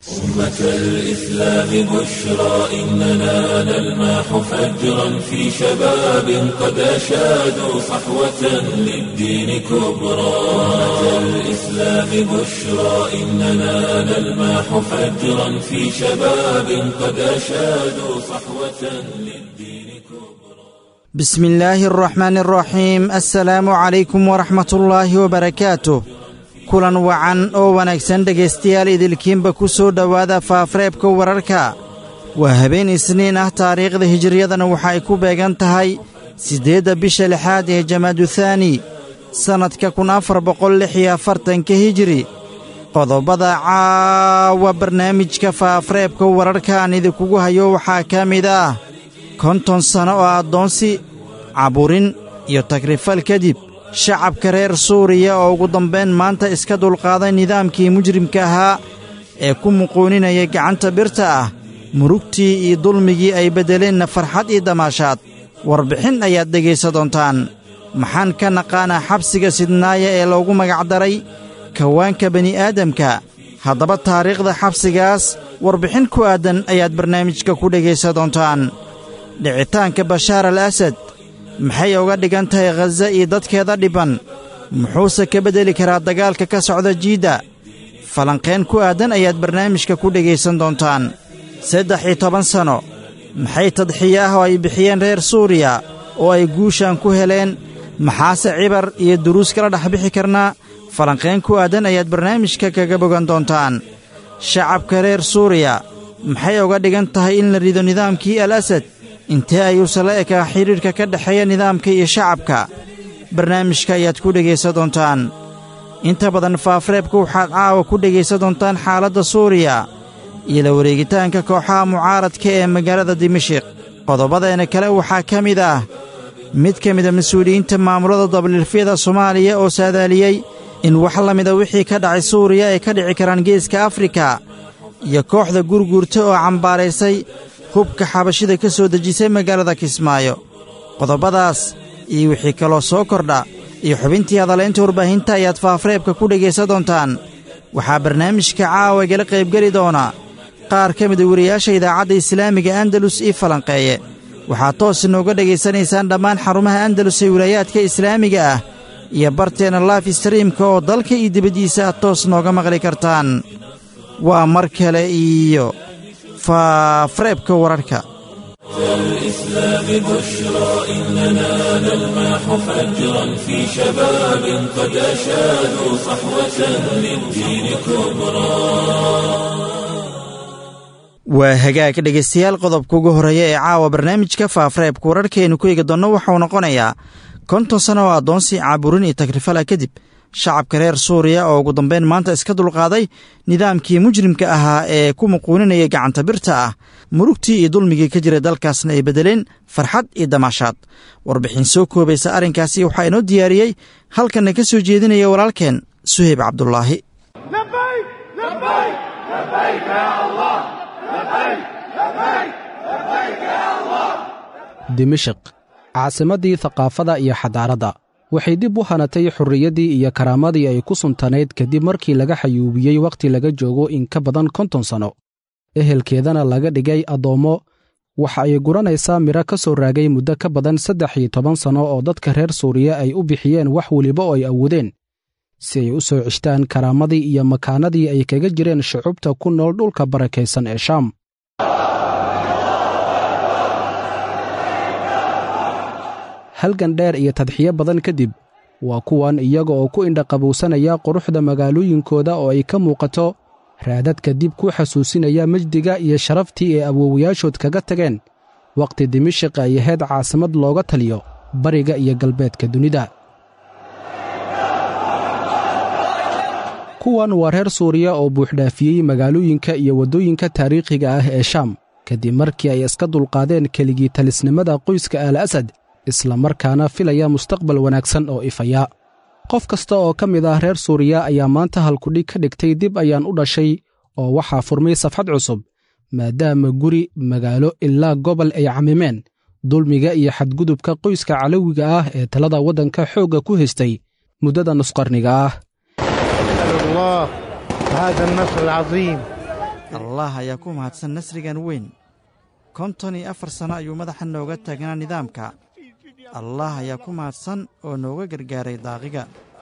أمة الإسلام بشرى إننا نلمح فجرا في شباب قد أشادوا صحوة للدين كبرى أمة الإسلام بشرى إننا نلمح فجرا في شباب قد أشادوا صحوة للدين كبرى بسم الله الرحمن الرحيم السلام عليكم ورحمة الله وبركاته kulan wacan oo wanaagsan dhegaystayaal idilkiinba ku soo dhowaada faafreebka wararka waa habeen isniin ah taariikhda hijiriyadana waxa ay ku beegan tahay siddeedda bisha lixaad ee jamaaduthani sannadka kun afar boqol lix iyo afartanka hijiri qodobada caawa barnaamijka faafreebka wararka aan idinkugu hayo waxaa ka mid ah konton sanno oo addoonsi caburin iyo tagrifal kadib shacabka reer suuriya oo ugu dambayn maanta iska dulqaaday nidaamkii mujrimka ahaa ee ku muquuninayay gacanta birta ah murugtii iyo dulmigii ay beddeleenna farxad iyo damaashaad warbixin ayaad dhegaysa doontaan maxaan ka naqaanaa xabsiga sidnaaya ee loogu magacdaray kawaanka bini'aadamka haddaba taariikhda xabsigaas warbixin ku aaddan ayaad barnaamijka ku dhegaysa doontaan dhicitaanka bashaar al asad maxay uga dhigan tahay khaza iyo dadkeeda dhibban muxuuse ka beddeli karaa dagaalka ka socda jiidda falanqeen ku aaddan ayaad barnaamijka ku dhegaysan doontaan saddex iyo toban sanno maxay tadxiye ah oo ay bixiyeen reer suuriya oo ay guushan ku heleen maxaase cibar iyo duruus kala dhex bixi karnaa falanqeen ku aaddan ayaad barnaamijka kaga bogan doontaan shacabka reer suuriya maxay uga dhigan tahay in la rido nidaamkii al asad intee ayuuse la ekaa xidhiidhka ka dhexeeya nidaamka iyo shacabka barnaamijka ayaad ku dhegaysa doontaan inta badan faafreebka waxaad caawa ku dhegaysa doontaan xaaladda suuriya iyo la wareegitaanka kooxaha mucaaradka ee magaalada dimashiq qodobadeena kale waxaa ka mid ah mid ka mida mas-uuliyiinta maamulada dabalilfyada soomaaliya oo saadaaliyey in wax la mida wixii ka dhacay suuriya ay ka dhici karaan geeska afrika iyo kooxda gurguurta oo cambaaraysay hubka xabashida ka soo dejisay magaalada kismaayo qodobadaas iyo wixii kaloo soo kordha iyo xubintii hadalaynta warbaahinta ayaad faafreebka ku dhegaysa doontaan waxaa barnaamijka caawa igala qaybgeli doona qaar ka mida wariyaasha idaacadda islaamiga andalus ii falanqeeye waxaad toos inooga dhegaysanaysaan dhammaan xarumaha andalus ee wilaayaadka islaamiga ah iyo barteenna laif streamka oo dalka iyo dibaddiisa aad toos nooga maqli kartaan waa mar kale iyo faafreebka wararka الإسلام بشرى إننا نلمح فجرا في شباب قد أشادوا صحوة للدين كبرى waa hagaag dhegaystayaal qodobka ugu horreeya ee caawa barnaamijka faafreebka wararkaaynu ku eegi doonno waxauu noqonayaa konton sanno oo addoonsi caaburin iyo tagrifala kadib shacabka reer suuriya oo ugu dambayn maanta iska dulqaaday nidaamkii mujrimka ahaa ee ku muquuninayay gacanta birta ah murugtii iyo dulmigii ka jiray dalkaasna ay beddeleen farxad iyo damaashaad warbixin soo koobaysa arrinkaasi waxaa inoo diyaariyey halkanna ka soo jeedinaya walaalkeen suheyb cabdulaahi dimashik caasimaddii thaqaafada iyo xadaaradda waxay dib u hanatay xurriyaddii iyo karaamadii ay ku suntanayd kadib markii laga xayuubiyey wakhti laga joogo in ka badan konton sanno ehelkeedana laga dhigay addoommo waxa ay guranaysaa midho ka soo raagay muddo ka badan saddex iyo toban sanno oo dadka reer suuriya ay u bixiyeen wax weliba oo ay awoodeen si ay u soo ceshtaan karaamadii iyo makaanadii ay kaga jireen shucubta ku nool dhulka barakaysan ee shaam halgan dheer iyo tadxiyo badan kadib waa kuwan iyaga oo ku indhaqabowsanaya quruxda magaalooyinkooda oo ay ka muuqato raadadka dib ku xasuusinaya mejdiga iyo sharaftii ay awoowayaashood kaga tageen wakhti dimashik ay ahayd caasimad looga taliyo bariga iyo galbeedka dunida kuwan waa reer suuriya oo buuxdhaafiyey magaalooyinka iyo waddooyinka taariikhiga ah ee shaam kadib markii ay iska dulqaadeen keligii talisnimada qoyska al asad isla markaana filaya mustaqbal wanaagsan oo ifaya qof kasta oo ka mid ah reer suuriya ayaa maanta halkudhig ka dhigtay dib ayaan u dhashay oo waxaa furmay safxad cusub maadaama guri magaalo ilaa gobol ay camimeen dulmiga iyo xadgudubka qoyska calowiga ah ee talada waddanka xoogga ku haystay muddada nusqarniga ah أسأل الله هذا النصر العظيم allah ayaa ku mahadsan nasrigan weyn konton iyo afar sanno ayuu madaxa nooga taagnaa nidaamka allah ayaa ku mahadsan oo nooga gargaaray daaqiga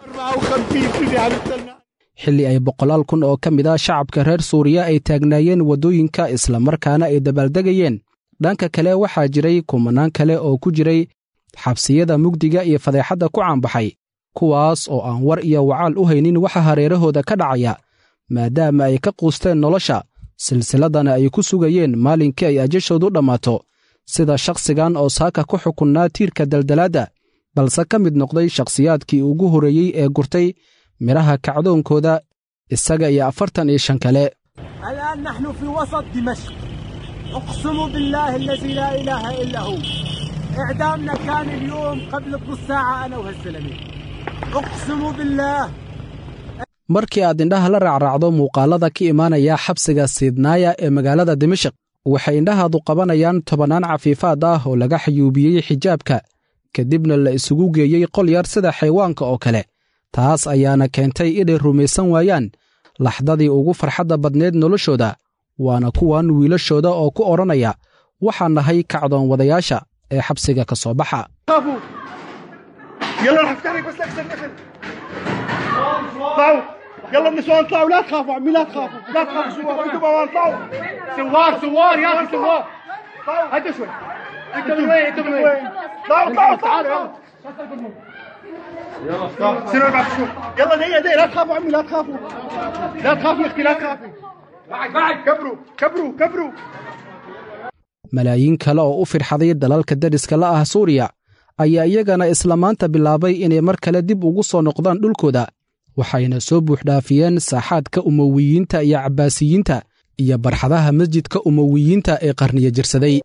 xilli ay boqolaal kun oo ka mid a shacabka reer suuriya ay taagnaayeen waddooyinka islamarkaana ay dabaaldegayeen dhanka kale waxaa jiray kumanaan kale oo ku jiray xabsiyada mugdiga iyo fadeexadda ku caanbaxay kuwaas oo aan war iyo wacaal u haynin waxa hareerahooda ka dhacaya maadaama ay ka quusteen nolosha silsiladana ay ku sugayeen maalinkii ay ajashoodu dhammaato sida shakhsigan oo saaka ku xukunnaa tiirka daldalaadda balse ka mid noqday shakhsiyaadkii ugu horreeyey ee gurtay midhaha kacdoonkooda isaga iyo afartan iyo shan kale الآن نحن في وسط دمشق أقسم بالله الذي لا إله إلا هو إعدامنا كان اليوم قبل نص ساعة أنا وهالزلمة أقسم بالله markii aad indhaha la raacraacdo muuqaalada ka imaanaya xabsiga siidnaaya ee magaalada dimashik waxay indhahaadu qabanayaan tobannaan cafiifaad ah oo laga xayuubiyey xijaabka kadibna la isugu geeyey qol yar sida xayawaanka oo kale taas ayaana keentay inay rumaysan waayaan laxdadii ugu farxadda badneed noloshooda waana kuwan wiilashooda oo ku odhanaya waxaan nahay kacdoon wadayaasha ee xabsiga ka soo baxa خافوا يلا رح افتح لك بس اكسر اكسر طلعوا يلا النسوان طلعوا لا تخافوا عمي لا تخافوا لا تخافوا سوار انتوا بوان طلعوا سوار سوار يا اخي سوار هدوا شوي انت من وين انت من وين طلعوا طلعوا تعالوا يلا يلا سيروا بعد شوي يلا دقيقة دقيقة لا تخافوا عمي لا تخافوا لا تخافي يا اختي لا تخافي بعد بعد كبروا كبروا كبروا malaayiin kale oo u firxaday dalalka dariska la ah suuriya ayaa iyagana isla maanta bilaabay inay mar kale dib ugu soo noqdaan dhulkooda waxayna soo buuxdhaafiyeen saaxaadka umowiyiinta iyo cabbaasiyiinta iyo barxadaha masjidka umowiyiinta ee qarniya jirsaday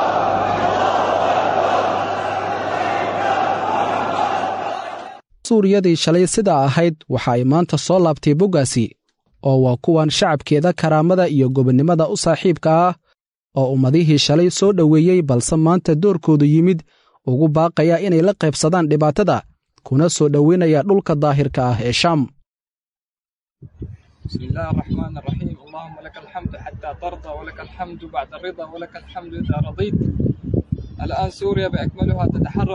suuriyadii shalay sidaa ahayd waxa ay maanta soo laabtay boggaasi oo waa kuwan shacabkeeda karaamada iyo gobonnimada u saaxiibka ah oo ummadihii shalay soo dhoweeyey balse maanta doorkoodu yimid ugu baaqaya inay la qaybsadaan dhibaatada kuna soo dhoweynaya dhulka daahirka ah ee shaam بسم الله الرحمن الرحيم اللهم لك الحمد حتى ترضى ولك الحمد بعد الرضا ولك الحمد إذا رضيت الآن سوريا بأكملها تتحرر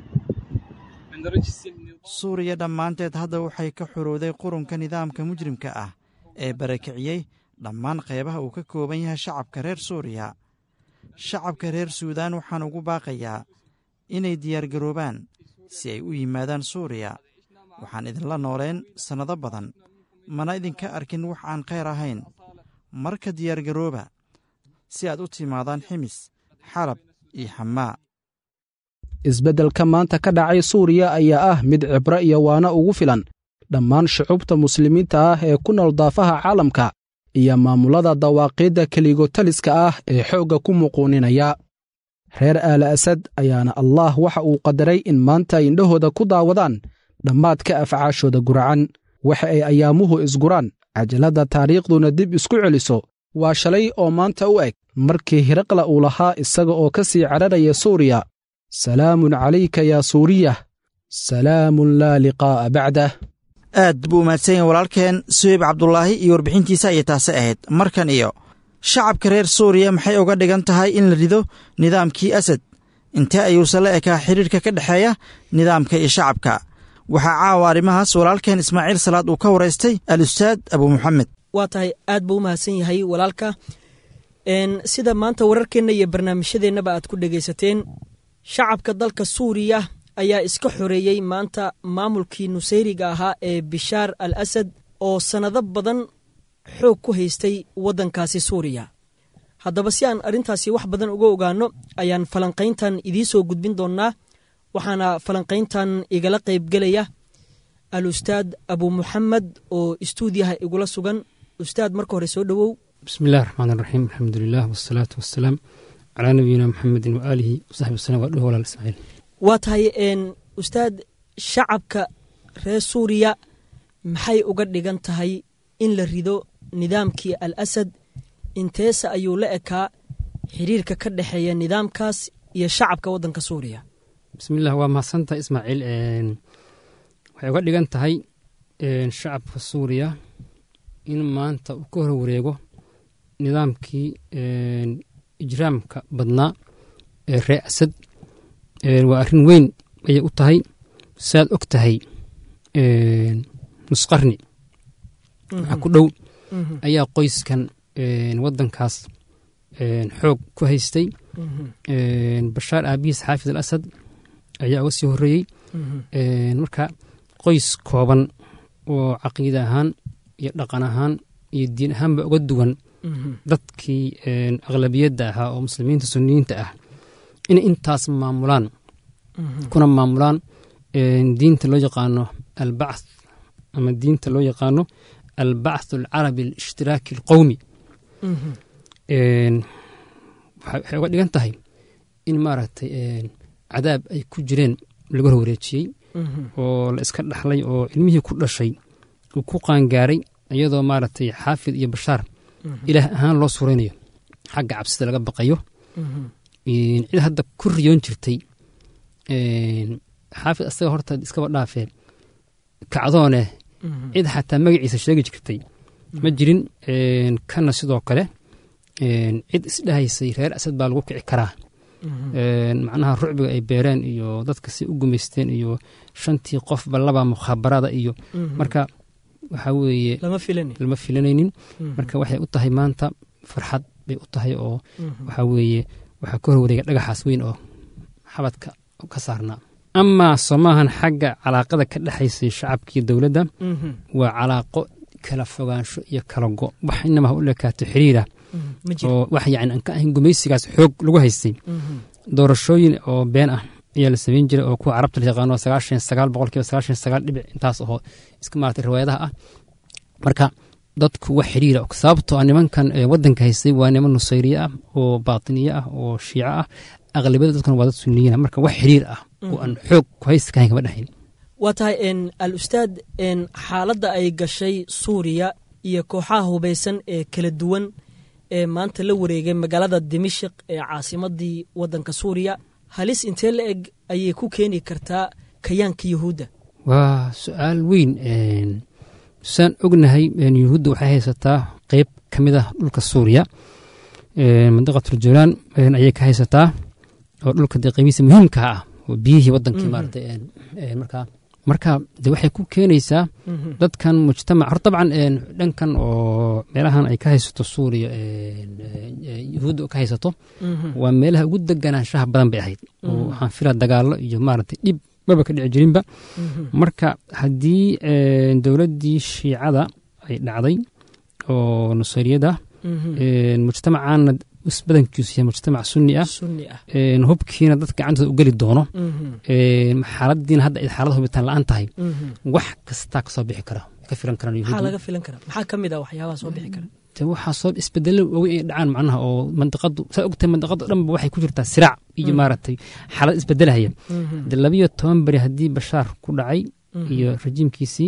من رجس النظام suuriya dhammaanteed hadda waxay ka xorowday qurunka nidaamka mujrimka ah ee barakiciyey dhammaan qaybaha uu ka kooban yahay shacabka reer suuriya shacabka reer suudaan waxaan ugu baaqayaa inay diyaargaroobaan si ay u yimaadaan suuriya waxaan idinla nooleen sannado badan mana idinka arkin wax aan khayr ahayn marka diyaargarooba si aad u timaadaan ximis xalab iyo xamaa isbeddelka maanta ka dhacay suuriya ayaa ah mid cibro iyo waana ugu filan dhammaan shucubta muslimiinta ah ee ku nool daafaha caalamka iyo maamullada dawaaqiidda keligotaliska ah ee xoogga ku muquuninaya reer aala asad ayaana allaah waxa uu qadaray in maanta ay indhahooda ku daawadaan dhammaadka afcaashooda guracan waxa ay ayaamuhu isguraan cajaladda taariikhduna dib isku celiso waa shalay oo maanta u eg markii hiraqla uu lahaa isaga oo ka sii cararaya suuriya salaamun calayka yaa suuriyah salaamun laa liqaa'a bacdah aad buu umahadsan yahay walaalkeen suheyb cabdulaahi iyo warbixintiisa ayay taasi ahayd markan iyo shacabka reer suuriya maxay uga dhigan tahay in la rido nidaamkii asad intee ayuusan la ekaa xidhiirka ka dhexeeya nidaamka iyo shacabka waxaa caawa arrimahaas walaalkeen ismaaciil salaad uu ka waraystay al ustaad abu muxamed waa tahay aad buu u mahadsan yahay walaalka sida maanta wararkeenna iyo barnaamijyadeennaba aad ku dhegaysateen shacabka dalka suuriya ayaa iska xoreeyey maanta maamulkii nusayriga ahaa ee bishaar al asad oo sannado badan xoog ku haystay waddankaasi suuriya haddaba si aan arrintaasi wax badan uga ogaanno ayaan falanqayntan idiin soo gudbin doonnaa waxaana falanqayntan igala qaybgelaya al ustaad abu muxamed oo istuudiyaha igula sugan ustaad marka hore soo dhowow بسم الله الرحمن الرحيم الحمد لله والصلاة والسلام على نبينا محمد وآله وصحبه وسلم وأدوه ولا إسماعيل waa tahay ustaad shacabka reer suuriya maxay uga dhigan tahay in la rido nidaamkii al asad inteese ayuu la ekaa xiriirka ka dhexeeya nidaamkaas iyo shacabka waddanka suuriya بسم الله وما سنت إسماعيل waxay uga dhigan tahay shacabka suuriya in maanta uu ka hor wareego nidaamkii ijraamka badnaa ee ree asad waa arrin weyn ayay u tahay saad og tahay nusqarni waxaa ku dhow ayaa qoyskan waddankaas xoog ku haystay bashaar aabihiis xaafid al asad ayaa uga sii horreeyey marka qoys kooban oo caqiida ahaan iyo dhaqan ahaan iyo diin ahaanba uga duwan dadkii aqlabiyadda ahaa oo muslimiinta suniyiinta ah inay intaas maamulaan kuna maamulaan diinta loo yaqaano albacth ama diinta loo yaqaano albacth alcarabi alishhtiraaki alqowmi waxay uga dhigan tahay in maaragtay cadaab ay ku jireen laga horwareejiyey oo la iska dhaxlay oo ilmihii ku dhashay uu ku qaangaaray iyadoo maaragtay xaafid iyo bashaar ilaah ahaan loo suraynayo xagga cabsida laga baqayo cid hadda ku riyoon jirtay xaafid asaga horta iskaba dhaafee kacdooneh cid xataa magaciisa sheegi jirtay ma jirin kana sidoo kale cid isdhahaysay reer asad baa lagu kici karaa macnaha rucbiga ay beereen iyo dadka si u gumaysteen iyo shantii qofba laba mukhaabaraada iyo marka waxaa weeye lama filanaynin marka waxay u tahay maanta farxad bay u tahay oo waxaa weeye waxaa ka horwareega dhagaxaas weyn oo xabadka ka saarnaa amaa soomaahan xagga calaaqada ka dhexaysay shacabkiiyo dowladda waa calaaqo kala fogaansho iyo kala go wax inamaha u lekaato xiriira oo wax yani aan ka ahayn gumaysigaas xoog lagu haystay doorashooyin oo been ah ayaa la samayn jiray oo kuwa carabta la yaqaano sagaashan sagaal boqolkiiba sagaashan sagaal dhibic intaas oo iska maarata riwaayadaha ah marka dadku wax xiriira sababtoo ah nimankan waddanka haystay waa niman nusayriye ah oo baatiniye ah oo shiico ah aqlabiyada dadkuna waa dad suniyiina marka wax xiriir ah oo aan xoog ku haysta kahayn kama dhexayn waa tahay al ustaad xaaladda ay gashay suuriya iyo kooxaha hubaysan ee kala duwan ee maanta la wareegay magaalada dimashik ee caasimadii waddanka suuriya halis intee la eg ayay ku keeni kartaa kayaanka yuhuudda waa su-aal weyn saan ognahay yuhuudda waxay haysataa qeyb ka mid ah dhulka suuriya mandiqatuljulaan ayay ka haysataa oo dhulka dee qeybihiisa muhiimka ah oo biyihii waddankii maarata markaa marka de waxay ku keenaysaa dadkan mujtamac hor dabcan dhankan oo meelahan ay ka haysato suuriya yuhuudda ka haysato waa meelaha ugu deganaanshaha badan bay ahayd oo waxaan filaa dagaallo iyo maaragtay dhib maba ka dhici jirinba marka haddii dowladdii shiicada ay dhacday oo nusayriyada mujtamacaana badankiisu yahay mujtamac sunni ah hubkiina dad gacantooda u geli doono xaaladiina hadda ay xaalada hubitaan la-aan tahay wax kastaa kasoo bixi kara ka filan karaan maxaa laga filan karaa maxaa ka mid ah waxyaabaha soo bixi kara waxaa soo isbedelo waaweyn ay dhacaan macnaha oo mandiqadu saa ogtahay mandiqadu dhanba waxay ku jirtaa siraac iyo maaragtay xaalad isbedelahaya de labiyo toban beri haddii bashaar ku dhacay iyo rajiimkiisii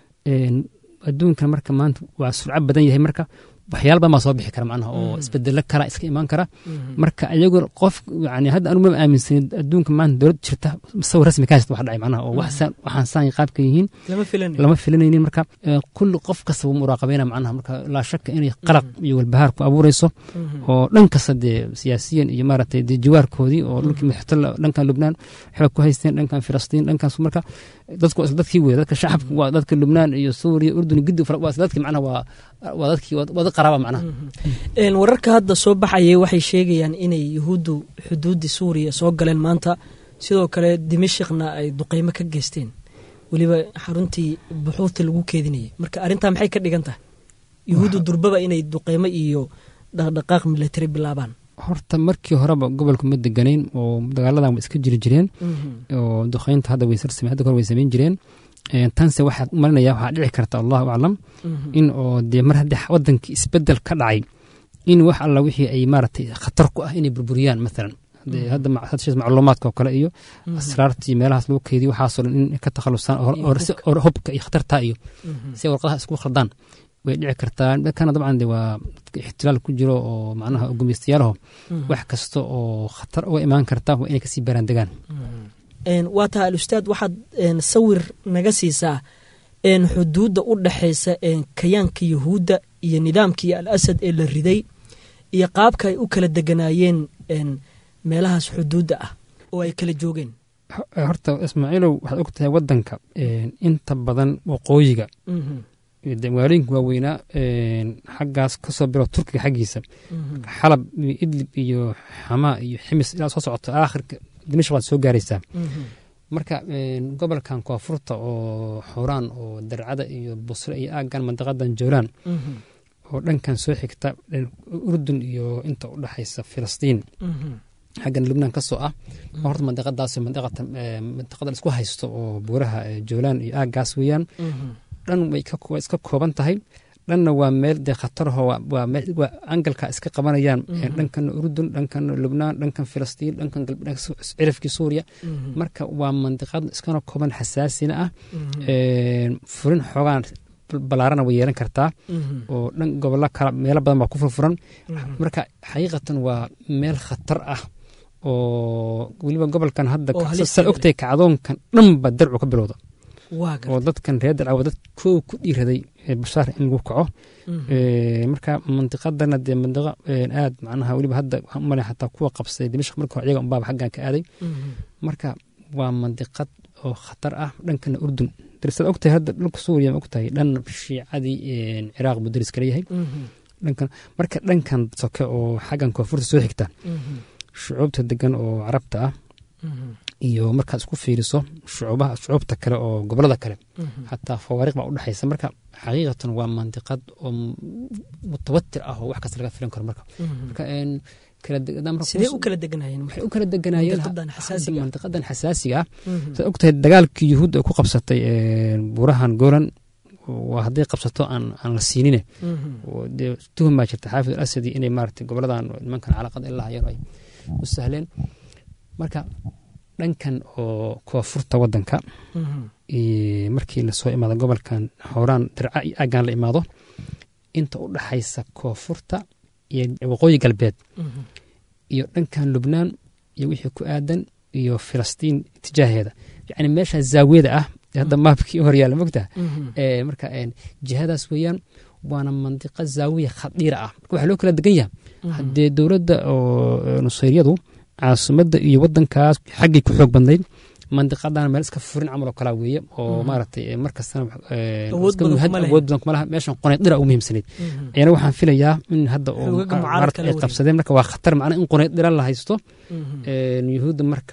adduunkan marka maanta waa surco badan yahay marka waxyaala badan baa soo bixi kara macnaha oo isbedelo kala iska imaan kara marka ayagu qof yani hadda anu mama aaminsanin adduunka maanta dowlad jirta sawir rasmi ka haysta wax dhacay macnaha oo waxaan saan qaabka yihiin lama filanaynin marka kulli qof kasta wuu muraaqabayna macnaha marka laa shaka inay qalaq iyo walbahaar ku abuureyso oo dhan kasta dee siyaasiyan iyo maaragtay dee jiwaarkoodii oo dhulkii madaxtoola dhankan lubnaan xoog ku haysteen dhankan filistiin dhankaas marka dadku waa isla dadkii wey dadka shacabka waa dadka lubnaan iyo suuriya urdun gidi waa isla dadkii macnaha waa waa dadkii waa dad qaraaba macnaha wararka hadda soo baxayay waxay sheegayaan inay yuhuuddu xuduuddii suuriya soo galeen maanta sidoo kale dimashikna ay duqeymo ka geysteen weliba xaruntii buxuurta lagu keedinayay marka arrintaa maxay ka dhigan tahay yuhuuddu durbaba inay duqeymo iyo dhaqdhaqaaq milatari bilaabaan horta markii horeba gobolku ma deganayn oo dagaaladan wa iska jiri jireen oo duqeynta hadda way sarsame hadda hore way samayn jireen tanse waxaad marinaya waxaa dhici karta allahu aclam in oo dee mar haddii wadankii isbedel ka dhacay in wax alla wixii ay maaragtay khatar ku ah inay burburiyaan maalan hadda macluumaadka oo kale iyo asraartii meelahaas lagu keydiyo waxaasoo dhan in ka takhalusaan oo hubka iyo khatartaa iyo si ay warqadaha isku khaldaan way dhici kartaa dhankana dabcan de waa dadka ixtilaal ku jiro oo macnaha gumeystayaalaho wax kasta oo khatar uga imaan karta waa inay kasii baaraan degaan waa taha alustaad waxaad sawir naga siisaa xuduudda u dhaxaysa kayaanka yuhuudda iyo nidaamkii al asad ee la riday iyo qaabka ay u kala deganaayeen meelahaas xuduudda ah oo ay kala joogeen horta ismaaciilow waxaad og tahay waddanka inta badan waqooyiga magaalooyinka waaweynaa xaggaas kasoo bilo turkiga xaggiisa xalab iyo idlib iyo xamaa iyo ximis ilaa soo socoto aakhirka dimashq waad soo gaaraysaa marka gobolkan koonfurta oo xuraan oo darcada iyo busre iyo aaggan mandaqadan joolaan oo dhankan soo xigta urdun iyo inta u dhexaysa filistiin xaggan lubnaan ka soo ah horta mandaqadaas mandaqada isku haysto oo buuraha joolaan iyo aaggaas weeyaan dhan way iska kooban tahay dhanna waa meel dee khataraho waa angalka iska qabanayaan dhankana urdun dhankana lubnaan dhankan filistiin dhankan cirifkii suuriya marka waa mandiqad iskana kooban xasaasina ah furin xoogaan balaarana way yeelan kartaa oo dhan gobollo kala meelo badan baa ku furfuran marka xaqiiqatan waa meel khatar ah oo weliba gobolkan hadda saa ogtahay kacdoonkan dhanba darcu ka bilowda oo dadkan reer dalcawa dad koow ku dhiiraday bashaar in lagu kaco marka mandiqadana dee mandiqo aad macnaha weliba hadda waxaan umale xataa kuwa qabsaday dimashq marka hore iyaga unbaaba xaggan ka aaday marka waa mandiqad oo khatar ah dhankana urdun darisaad ogtahay hadda dhulka suuriya ma ogtahay dhan shiicadii ciraaq buu daris kala yahay dhankan marka dhankan soke oo xaggan koonfurta soo xigta shucuubta degan oo carabta ah iyo markaad isku fiiriso shucuubaha shucuubta kale oo gobolada kale xataa fawaariq baa u dhexaysa marka xaqiiqatan waa mandiqad oo mutawatir ah oo wax kasta laga filan karo marka marka sidee u kala deganayeen waxay u kala deganayeen mandiqadan xasaasiga ah saad ogtahay dagaalkii yuhuud ay ku qabsatay buurahan golan waa hadday qabsato aan aan la siinine dee tuhum baa jirta xaafid al asadi inay maaragtay goboladan nimankan calaqada ilaa yar ay u sahleen marka dhankan oo koonfurta wadanka markii lasoo imaado gobolkan xowraan dirca iyo aaggan la imaado inta u dhaxaysa koonfurta iyo waqooyi galbeed iyo dhankan lubnaan iyo wixii ku aadan iyo filistiin tijaaheeda yacni meesha zaawiyada ah hadda maabkii horyaala mogta marka jihadaas weeyaan waana mandiqo zaawiya khadiira ah marka waxaa loo kala degan yaha haddee dowladda oo nusayryadu caasimadda iyo wadankaas xaggay ku xoog badnayd mandiqadan meel iska furin camal oo kalaa weeye oo maaragtay markastana awood badan kuma laha meeshan qoneyd dhira ugu muhiimsanayd ayana waxaan filayaa in hadda ay qabsadeen marka waa khatar macna in qoneyd dhira la haysto yuhuudda marka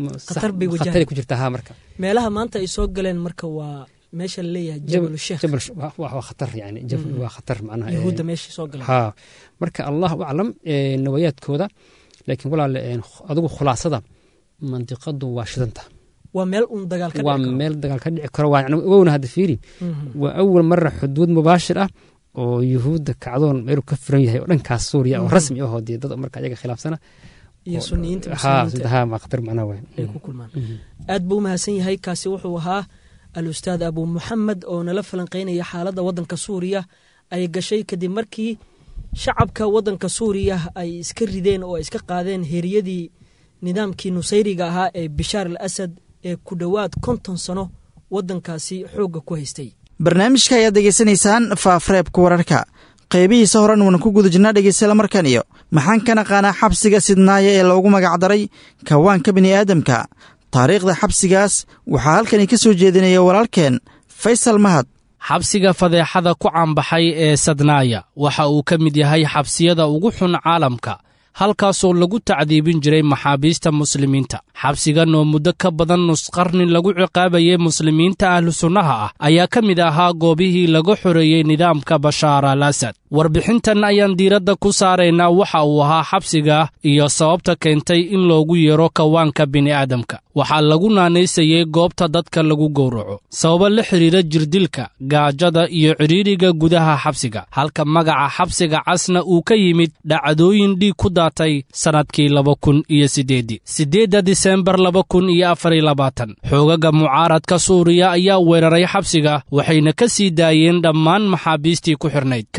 khataray ku jirta ha marka meelaha maanta ay soo galeen marka waa meesha laleeyahay jabal sheekh jabal waa khatar yani waa khatar macnaha yuhuudda meesha soo galeen ha marka allahu aclam nawayaadkooda laakiin walaale adigu khulaasada mandiqadu waa shidanta waa meel un dagaal ka waa meel dagaal ka dhici karo waa wowna hadda fiiri waa awal mara xuduud mubaashir ah oo yuhuudda kacdoon meelu ka furan yahay oo dhankaas suuriya oo rasmi ahoo dee dad marka ayaga khilaafsana iyo suniyiinta khatar macnaha waay ay ku kulmaan aad buu umahadsan yahay kaasi wuxuu ahaa al ustaad abu muxamed oo nala falanqeynaya xaaladda waddanka suuriya ay gashay kadib markii shacabka waddanka suuriya ay iska rideen oo ay iska qaadeen heeriyadii nidaamkii nusayriga ahaa ee bishaar al asad ee ku dhowaad konton sano waddankaasi xoogga ku haystay barnaamijka ayaad degeysanaysaan faafreebka wararka qaybihiisa horan waana ku guda jirnaa dhegeystayaal markan iyo maxaan ka naqaanaa xabsiga sidnaaya ee loogu magacdaray kawaanka bini'aadamka taariikhda xabsigaas waxaa halkani ka soo jeedinaya walaalkeen faysal mahad xabsiga fadeexada ku caanbaxay ee sadnaaya waxa uu ka mid yahay xabsiyada ugu xun caalamka halkaasoo lagu tacdiibin jiray maxaabiista muslimiinta xabsigan oo muddo ka badan nusqarni lagu ciqaabayay muslimiinta ahlu sunnaha ah ayaa ka mid ahaa goobihii laga xoreeyey nidaamka bashaar al asad warbixintan ayaan diiradda ku saaraynaa waxa uu ahaa xabsiga iyo sababta keentay in loogu yeero kawaanka bini'aadamka waxaa lagu naanaysayey goobta dadka lagu gowraco sababo la xidhiira jirdilka gaajada iyo cidhiidriga gudaha xabsiga halka magaca xabsiga casna uu ka yimid dhacdooyin dhiig ku daatay sannadkii laba kun iyo siddeeddii siddeedda disembar laba kun iyo afariyo labaatan xoogaga mucaaradka suuriya ayaa weeraray xabsiga waxayna ka sii daayeen dhammaan maxaabiistii ku xidhnayd kadib markii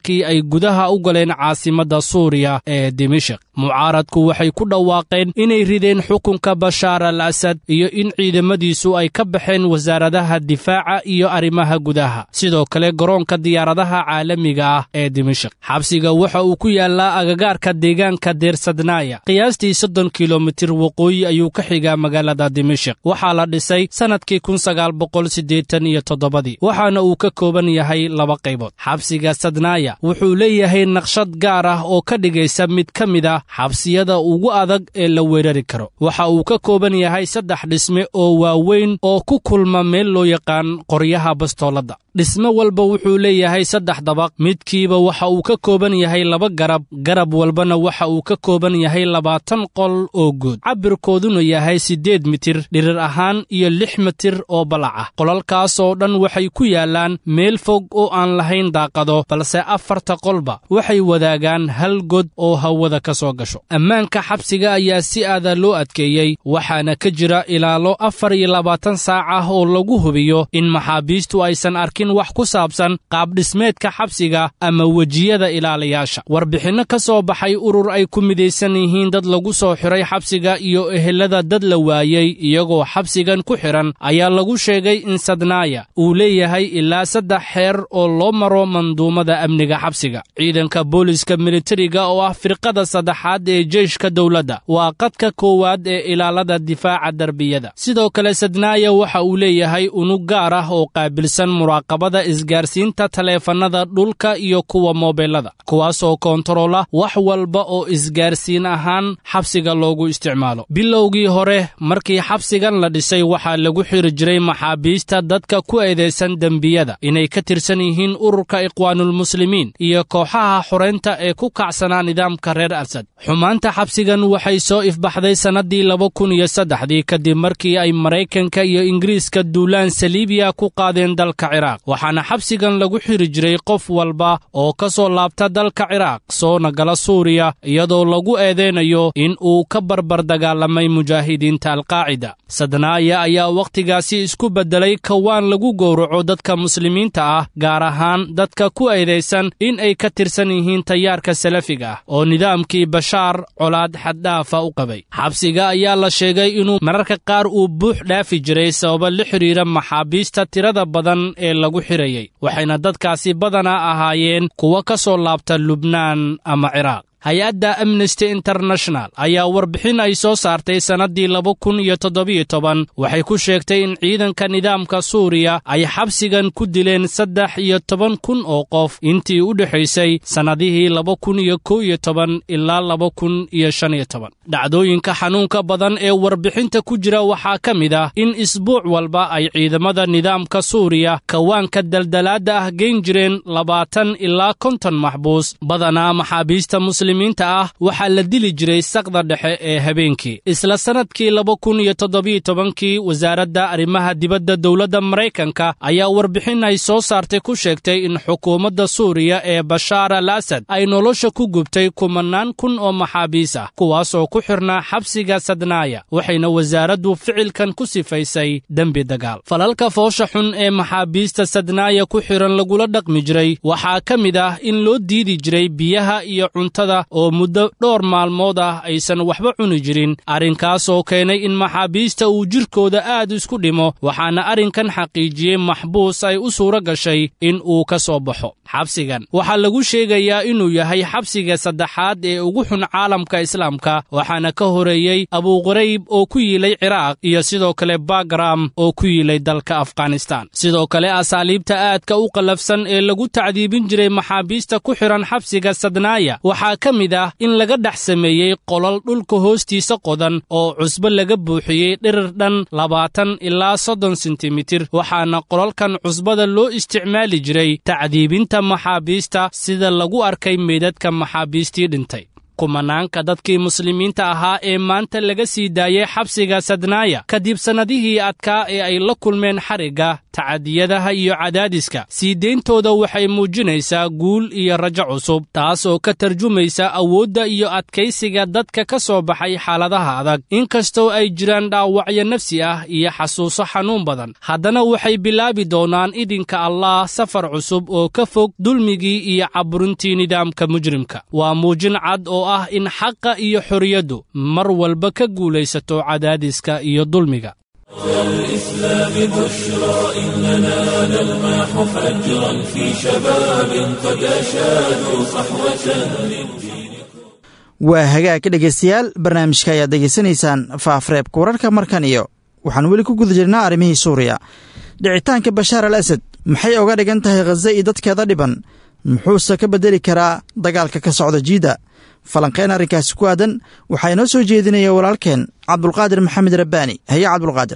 markii ay gudaha u galeen caasimadda suuriya ee dimashik mucaaradku waxay ku dhawaaqeen inay rideen xukunka bashaar al asad iyo in ciidamadiisu ay ka baxeen wasaaradaha difaaca iyo arrimaha gudaha sidoo kale garoonka diyaaradaha caalamiga ah ee dimashik xabsiga waxa uu ku yaallaa agagaarka deegaanka deersadnaaya qiyaastii soddon kilomitir waqooyi ayuu ka xigaa magaalada dimashik waxaa la dhisay sannadkii kun sagaal boqol siddeetan iyo toddobadii waxaana uu ka kooban yahay laba qaybood xabsiga sadnaaya wuxuu leeyahay naqshad gaar ah oo ka dhigaysa mid ka mid ah xabsiyada ugu adag ee la weerari karo waxa uu ka kooban yahay saddex dhisme oo waaweyn oo ku kulma meel loo yaqaan qoryaha bastooladda dhisme walba wuxuu leeyahay saddex dabaq midkiiba waxa uu ka kooban yahay laba garab garab walbana waxa uu ka kooban yahay labaatan qol oo guud cabirkooduna yahay siddeed mitir dhirir ahaan iyo lix mitir oo balac ah qolalkaas oo dhan waxay ku yaallaan meel fog oo aan lahayn daaqado balse afarta qolba waxay wadaagaan hal god oo hawada ka soo gasho ammaanka xabsiga ayaa si aada loo adkeeyey waxaana ka jira ilaalo afar iyo labaatan saac ah oo lagu hubiyo in maxaabiistu aysan arkin wax ku saabsan qaabdhismeedka xabsiga ama wejiyada ilaalayaasha warbixinno ka soo baxay urur ay ku midaysan yihiin dad lagu soo xiray xabsiga iyo ehelada dad la waayey iyagoo xabsigan ku xidhan ayaa lagu sheegay in sadnaaya uu leeyahay ilaa saddex xeer oo loo maro manduumada amniga xabsiga ciidanka booliska militariga oo ah firqada saddexaad ee jeyshka dowladda waa qadka koowaad ee ilaalada difaaca derbiyada sidoo kale sadnaaya waxa uu leeyahay unug gaar ah oo qaabilsan muraaqabada isgaarsiinta taleefannada dhulka iyo kuwa moobilada kuwaasoo koontaroola wax walba oo isgaarsiin ahaan xabsiga loogu isticmaalo bilowgii hore markii xabsigan la dhisay waxaa lagu xiri jiray maxaabiista dadka ku eedaysan dembiyada inay ka tirsan yihiin ururka ikhwaanulmuslimiin iyo kooxaha xoraynta ee ku kacsanaa nidaamka reer asad xumaanta xabsigan waxay soo ifbaxday sannaddii laba kun iyo saddexdii kadib markii ay maraykanka iyo ingiriiska duulaan saliibiya ku qaadeen dalka ciraaq waxaana xabsigan lagu xiri jiray qof walba oo ka soo laabta dalka ciraaq soona gala suuriya iyadoo lagu eedeynayo in uu ka barbar dagaalamay mujaahidiinta alqaacida sadnaaya ayaa wakhtigaasi isku beddelay kawaan lagu gowraco dadka muslimiinta ah gaar ahaan dadka ku eedaysan in ay ka tirsan yihiin tayaarka salafiga ah oo nidaamkii bashaar colaad xaddhaafa u qabay xabsiga ayaa la sheegay inuu mararka qaar uu buux dhaafi jiray sababa la xidhiira maxaabiista tirada badan ee lagu xirayay waxayna dadkaasi badanaa ahaayeen kuwa ka soo laabta lubnaan ama ciraaq hay-adda amnesty international ayaa warbixin ay soo saartay sannaddii laba kun iyo toddobiyo toban waxay ku sheegtay in ciidanka nidaamka suuriya ay xabsigan ku dileen saddex iyo toban kun oo qof intii u dhexaysay sannadihii laba kun iyo kow iyo toban ilaa laba kun iyo shan iyo toban dhacdooyinka xanuunka badan ee warbixinta ku jira waxaa ka mid ah in isbuuc walba ay ciidamada nidaamka suuriya kawaanka daldalaadda ah geyn jireen labaatan ilaa konton maxbuus badanaa maxaabiista muslimiinta ah waxaa la dili jiray saqda dhexe ee habeenkii isla sannadkii laba kun iyo toddobiyo tobankii wasaaradda arrimaha dibadda dowladda maraykanka ayaa warbixin ay soo saartay ku sheegtay in xukuumadda suuriya ee bashaar al asad ay nolosha ku gubtay kumanaan kun oo maxaabiis ah kuwaasoo ku xirnaa xabsiga sadnaaya waxayna wasaaraddu ficilkan ku sifaysay dembi dagaal falalka foosha xun ee maxaabiista sadnaaya ku xiran lagula dhaqmi jiray waxaa ka mid ah in loo diidi jiray biyaha iyo cuntada oo muddo dhowr maalmood ah aysan waxba cuni jirin arrinkaasoo keenay in maxaabiista uu jirkooda aad isku dhimo waxaana arrinkan xaqiijiyey maxbuus ay u suura gashay in uu ka soo baxo xabsigan waxaa lagu sheegayaa inuu yahay xabsiga saddexaad ee ugu xun caalamka islaamka waxaana ka horeeyey abuuqarayb oo ku yiilay ciraaq iyo sidoo kale bagram oo ku yiilay dalka afghanistan sidoo kale asaaliibta aadka u qallafsan ee lagu tacdiibin jiray maxaabiista ku xidhan xabsiga sadnaaya waxaa ka mid ah in laga dhex sameeyey qolal dhulka hoostiisa qodan oo cusbo laga buuxiyey dhirir dhan labaatan ilaa soddon sentimitir waxaana qolalkan cusbada loo isticmaali jiray tacdiibinta maxaabiista sida lagu arkay meydadka maxaabiistii dhintay kumanaanka dadkii muslimiinta ahaa ee maanta laga sii daayey xabsiga sadnaaya kadib sannadihii adkaa ee ay la kulmeen xarigga tacadiyadaha iyo cadaadiska sii deyntooda waxay muujinaysaa guul iyo rajo cusub taas oo ka tarjumaysa awoodda iyo adkaysiga dadka ka soo baxay xaaladaha adag inkastoo ay jiraan dhaawacyo nafsi ah iyo xasuuso xanuun badan haddana waxay bilaabi doonaan idinka allah safar cusub oo ka fog dulmigii iyo caburintii nidaamka mujrimka waa muujin cad oo ah in xaqa iyo xorriyaddu mar walba ka guulaysato cadaadiska iyo dulmiga الإسلام بشرى إننا نلمح فجرا في شباب قد أشادوا صحوة للدين waa hagaag dhegaystayaal barnaamijka ayaad degeysanaysaan faafreebka wararka markan iyo waxaan weli ku guda jirnaa arrimihii suuriya dhicitaanka bashaar al asad maxay oga dhigan tahay khaza iyo dadkeeda dhiban muxuuse ka beddeli karaa dagaalka ka socda jiidda falanqeyn arrinkaasi ku aadan waxaa inoo soo jeedinaya walaalkeen cabdulqaadir maxamed rabbaani haye cabdulqaadir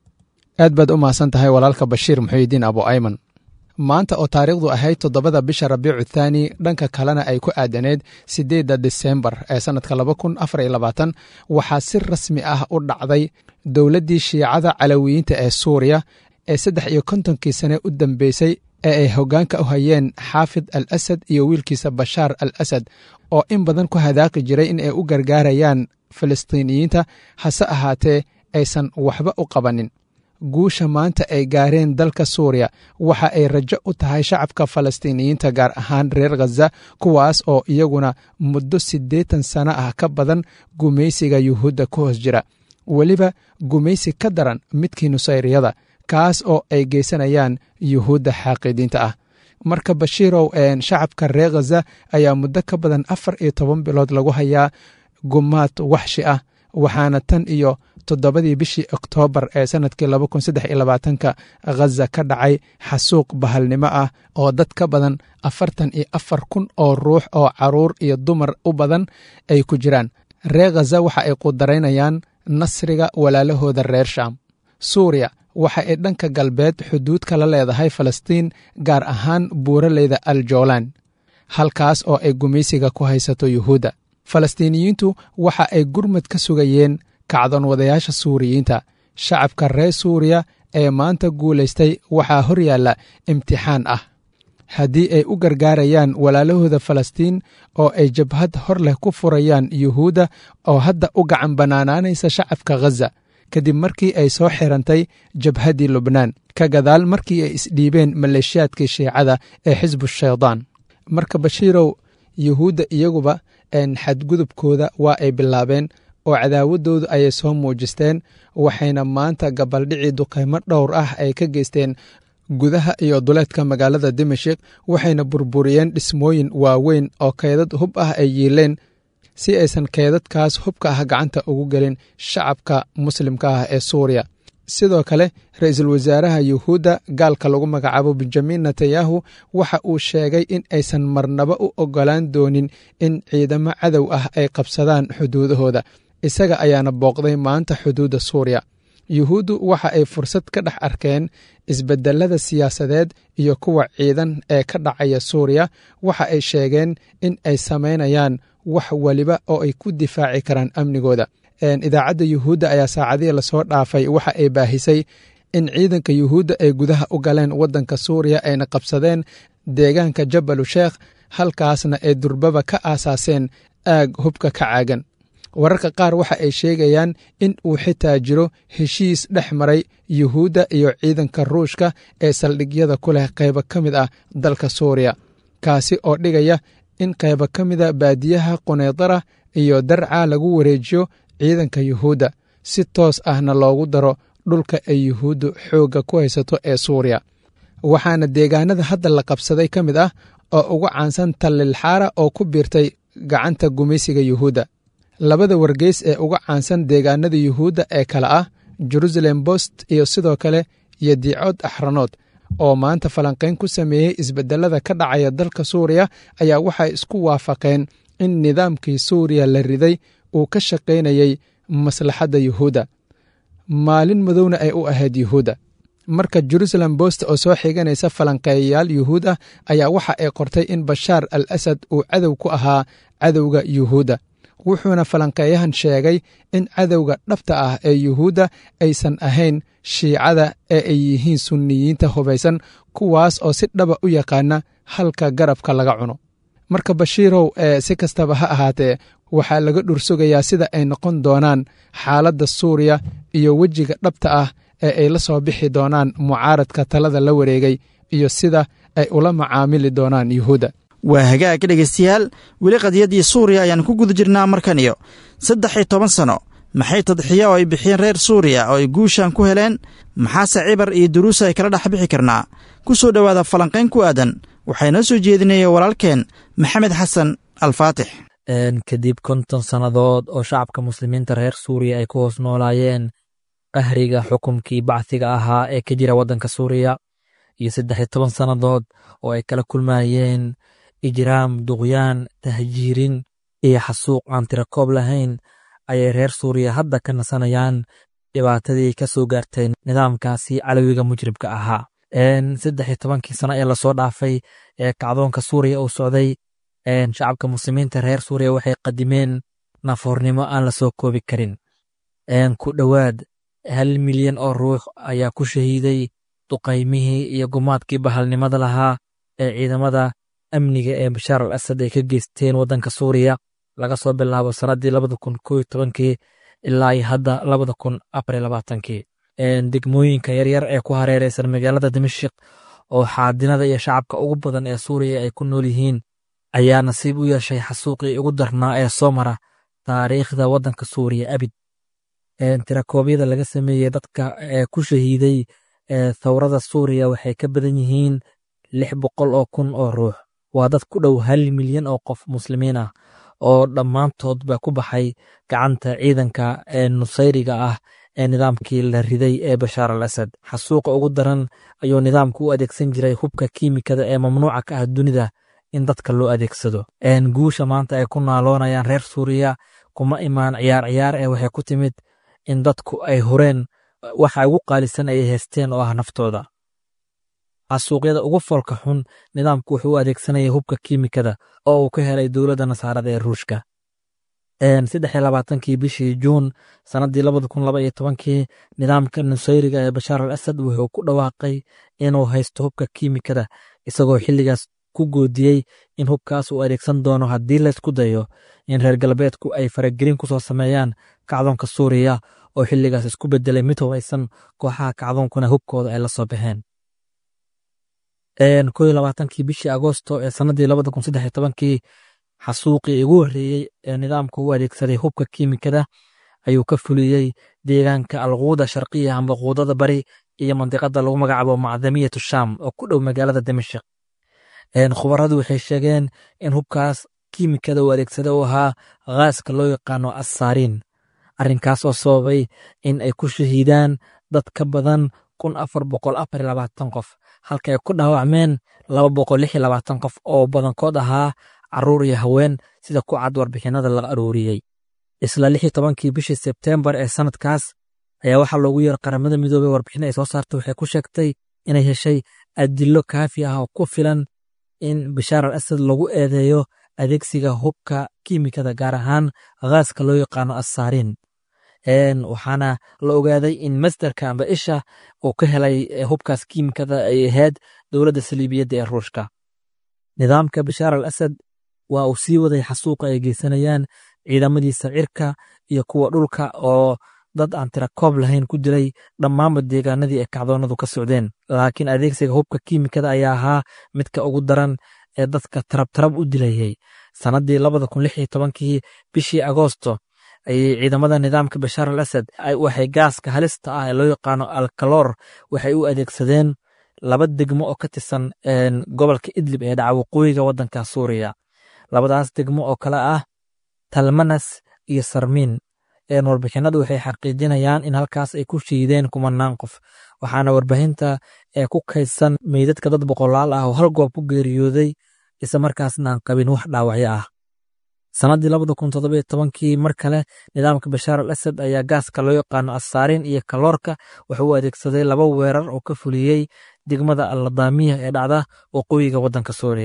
aad baad u mahadsan tahay walaalka bashiir muxuudiin abu ayman maanta oo taariikhdu ahayd toddobada bisha rabiicu thaani dhanka kalena ay ku aadaneed siddeedda disembar ee sannadka laba kun afar iyo labaatan waxaa si rasmi ah u dhacday dowladdii shiicada calawiyiinta ee suuriya ee saddex iyo kontonkii sane u dambeysay ee ay hoggaanka u hayeen xaafid al asad iyo wiilkiisa bashaar al asad oo in badan ku hadaaqi jiray in ay u gargaarayaan filistiiniyiinta hase ahaatee aysan waxba u qabanin guusha maanta ay gaareen dalka suuriya waxa ay rajo u tahay shacabka falastiiniyiinta gaar ahaan reer khaza kuwaas oo iyaguna muddo siddeetan sano ah ka badan gumaysiga yuhuudda ku hoos jira weliba gumaysi ka daran midkii nusayriyada kaas oo ay geysanayaan yuhuudda xaaqidiinta ah marka bashiirow shacabka reer khaza ayaa muddo ka badan afar iyo toban bilood lagu hayaa gumaad waxshi ah waxaana tan iyo toddobadii bishii oktoobar ee sannadkii laba kun saddex iyo labaatanka khaza ka dhacay xasuuq bahalnimo ah oo dad ka badan afartan iyo afar kun oo ruux oo caruur iyo dumar u badan ay ku jiraan reer khaza waxa ay qudaraynayaan nasriga walaalahooda reer shaam suuriya waxa ay dhanka galbeed xuduudka la leedahay falastiin gaar ahaan buuraleyda al joolan halkaas oo ay gumaysiga ku haysato yuhuudda falastiiniyiintu waxa ay gurmad ka sugayeen kacdoon wadayaasha suuriyiinta shacabka reer suuriya ee maanta guulaystay waxaa hor yaalla imtixaan ah haddii ay u gargaarayaan walaalahooda falastiin oo ay jabhad hor leh ku furayaan yuhuudda oo hadda u gacan bannaanaanaysa shacabka khaza kadib markii ay soo xirantay jabhaddii lubnaan ka gadaal markii ay isdhiibeen maleeshiyaadkii shiicada ee xisbu shaydaan marka bashiirow yuhuudda iyaguba xadgudubkooda waa ay bilaabeen oo cadaawaddoodu ayay soo muujisteen waxayna maanta gabaldhicii duqaymo dhowr ah ay ka geysteen gudaha iyo duleedka magaalada dimashik waxayna burburiyeen dhismooyin waaweyn oo keydad hub ah ay yiileen si aysan keydadkaas hubka ah gacanta ugu gelin shacabka muslimka ah ee suuriya sidoo kale ra-iisul wasaaraha yuhuudda gaalka lagu magacaabo benjamin netanyahu waxa uu sheegay in aysan marnaba u oggolaan doonin in ciidamo cadow ah ay qabsadaan xuduudahooda isaga ayaana booqday maanta xuduudda suuriya yuhuuddu waxa ay fursad ka dhex arkeen isbedelada siyaasadeed iyo kuwa ciidan ee ka dhacaya suuriya waxa ay sheegeen in ay samaynayaan wax weliba oo ay ku difaaci karaan amnigooda idaacadda yuhuudda ayaa saacadihii lasoo dhaafay waxa ay baahisay in ciidanka yuhuudda ay gudaha u galeen waddanka suuriya ayna qabsadeen deegaanka jabalu sheekh halkaasna ay durbaba ka aasaaseen aag hubka ka caagan wararka qaar waxa ay sheegayaan in uu xitaa jiro heshiis dhex maray yuhuudda iyo ciidanka ruushka ee saldhigyada ku leh qaybo ka mid ah dalka suuriya kaasi oo dhigaya in qaybo ka mida baadiyaha quneydara iyo darca lagu wareejiyo ciidanka yuhuudda si toos ahna loogu daro dhulka ay yuhuuddu xoogga ku haysato ee suuriya waxaana deegaanada hadda la qabsaday ka mid ah oo ugu caansan tallilxaara oo ku biirtay gacanta gumaysiga yuhuudda labada wargeys ee uga caansan deegaanada yuhuudda ee kale ah jerusalem bost iyo sidoo kale yadiicood axranood oo maanta falanqayn ku sameeyey isbedelada ka dhacaya dalka suuriya ayaa waxay isku waafaqeen in nidaamkii suuriya la riday uu ka shaqaynayey maslaxadda yuhuudda maalin madowna ay u ahayd yuhuudda marka jerusalem bost oo soo xiganaysa falanqeeyayaal yuhuud ah ayaa waxa ay qortay in bashaar al asad uu cadow ku ahaa cadowga yuhuudda wuxuuna falanqeeyahan sheegay in cadowga dhabta ah ee yuhuudda aysan ahayn shiicada ee ay yihiin sunniyiinta hubaysan kuwaas oo si dhaba u yaqaana halka garabka laga cuno marka bashiirow ee si kastaba ha ahaatee waxaa laga dhursugayaa sida ay noqon doonaan xaaladda suuriya iyo wejiga dhabta ah ee ay la soo bixi doonaan mucaaradka talada la wareegay iyo sida ay ula macaamili doonaan yuhuudda waa hagaag dhegaystayaal weli qadiyaddii suuriya ayaan ku guda jirnaa markan iyo saddex iyo toban sanno maxay tadxiya oo ay bixiyeen reer suuriya oo ay guushan ku heleen maxaase cibar iyo duruusa ay kala dhex bixi karnaa ku soo dhowaada falanqayn ku aadan waxaa inoo soo jeedinaya walaalkeen maxamed xasan alfaatix kadib konton sannadood oo shacabka muslimiinta reer suuriya ay ku hoos noolaayeen qahriga xukumkii bacdiga ahaa ee ka jira waddanka suuriya iyo saddex iyo toban sannadood oo ay kala kulmayeen ijraam duqyaan tahjiirin iyo xasuuq aan tirakoob lahayn ayay reer suuriya hadda ka nasanayaan dhibaatadii ka soo gaartay nidaamkaasi calowiga mujribka ahaa saddex iyo tobankii sano ee lasoo dhaafay ee kacdoonka suuriya uu socday shacabka muslimiinta reer suuriya waxay qadimeen nafoornimo aan la soo koobi karin ku dhowaad hal milyan oo ruux ayaa ku shahiiday duqaymihii iyo gumaadkii bahalnimada lahaa ee ciidamada amniga ee bashaar al asad ay ka geysteen waddanka suuriya laga soo bilaabo sannaddii labada kun koo iyo tobankii ilaa iyo hadda labada kun afar iyo labaatankii degmooyinka yaryar ee ku hareereysan magaalada dimashik oo xaadinada iyo shacabka ugu badan ee suuriya ay ku nool yihiin ayaa nasiib u yeeshay xasuuqii ugu darnaa ee soo mara taariikhda waddanka suuriya abid tirakoobyada laga sameeyey dadka ee ku shahiiday thawrada suuriya waxay ka badan yihiin lix boqol oo kun oo ruux waa dad ku dhow hal milyan oo qof muslimiin ah oo dhammaantoodba ku baxay gacanta ciidanka ee nusayriga ah ee nidaamkii la riday ee bashaar al asad xasuuqa ugu daran ayuu nidaamku u adeegsan jiray hubka kiimikada ee mamnuuca ka ah dunida in dadka loo adeegsado guusha maanta ay ku naaloonayaan reer suuriya kuma imaan ciyaar ciyaar ee waxay ku timid in dadku ay hureen waxa ugu qaalisan ay haysteen oo ah naftooda xasuuqyada ugu foolka xun nidaamku wuxuu u adeegsanayay hubka kiimikada oo uu ka helay dowladda nasaarada ee ruushka saddex iyo labaatankii bishii juun sannaddii labada kun laba iyo tobankii nidaamka nusayriga ee bashaar al asad wuxuu ku dhawaaqay inuu haysto hubka kiimikada isagoo xilligaas ku goodiyey in hubkaas uu adeegsan doono haddii laysku dayo in reer galbeedku ay faragelin ku soo sameeyaan kacdoonka suuriya oo xilligaas isku bedelay mid hubaysan kooxaha kacdoonkuna hubkooda ay la soo baxeen ko iyo labaatankii bishii agoosto ee sannaddii labada kun saddex iyo tobankii xasuuqii ugu horreeyey ee nidaamka u adeegsaday hubka kiimikada ayuu ka fuliyey deegaanka alquuda sharqiya amba quudada bari iyo mandiqada lagu magacaabo macdamiyatu sham oo ku dhow magaalada dimashik khubaradu waxay sheegeen in hubkaas kiimikada uu adeegsada uu ahaa khaaska loo yaqaano assaariin arrinkaas oo sababay in ay ku shahiidaan dad ka badan kun afar boqol afar iyo labaatan qof halka ay ku dhaawacmeen laba boqol lix iyo labaatan qof oo badankood ahaa caruur iyo haween sida ku cad warbixinada la arooriyey isla lix iyo tobankii bishii sebteembar ee sanadkaas ayaa waxaa loogu yeer qaramada midoobey warbixin ay soo saartay waxay ku sheegtay inay heshay adilo kaafi ah oo ku filan in bashaar al asad lagu eedeeyo adeegsiga hubka kiimikada gaar ahaan khaaska loo yaqaano assaariin waxaana la ogaaday in masderka amba isha uu ka helay hubkaas kiimikada ay ahayd dowladda saliibiyadda ee ruushka nidaamka bashaar al asad waa uu sii waday xasuuqa ay geysanayaan ciidamadiisa cirka iyo kuwa dhulka oo dad aan tira koob lahayn ku dilay dhammaanba deegaanadii ay kacdoonadu ka socdeen laakiin adeegsiga hubka kiimikada ayaa ahaa midka ugu daran ee dadka tarabtarab u dilayay sannaddii labada kun lix iyo tobankii bishii agoosto ayay ciidamada nidaamka bashaar al asad waxay gaaska halista ah ee loo yaqaano alkaloor waxay u adeegsadeen laba degmo oo ka tirsan gobolka idlib ee dhaca waqooyiga waddanka suuriya labadaas degmo oo kale ah talmanas iyo sarmiin warbixinadu waxay xaqiijinayaan in halkaas ay ku shiideen kumanaan qof waxaana warbaahinta ee ku kaydsan meydadka dad boqolaal ah oo hal goob ku geeriyooday isla markaasna aan qabin wax dhaawacyo ah sannaddii labada kun toddoba iyo tobankii mar kale nidaamka bashaar al asad ayaa gaaska loo yaqaano assaariin iyo kaloorka wuxuu u adeegsaday laba weerar oo ka fuliyey degmada alladaamiya ee dhacda waqooyiga waddanka suuriya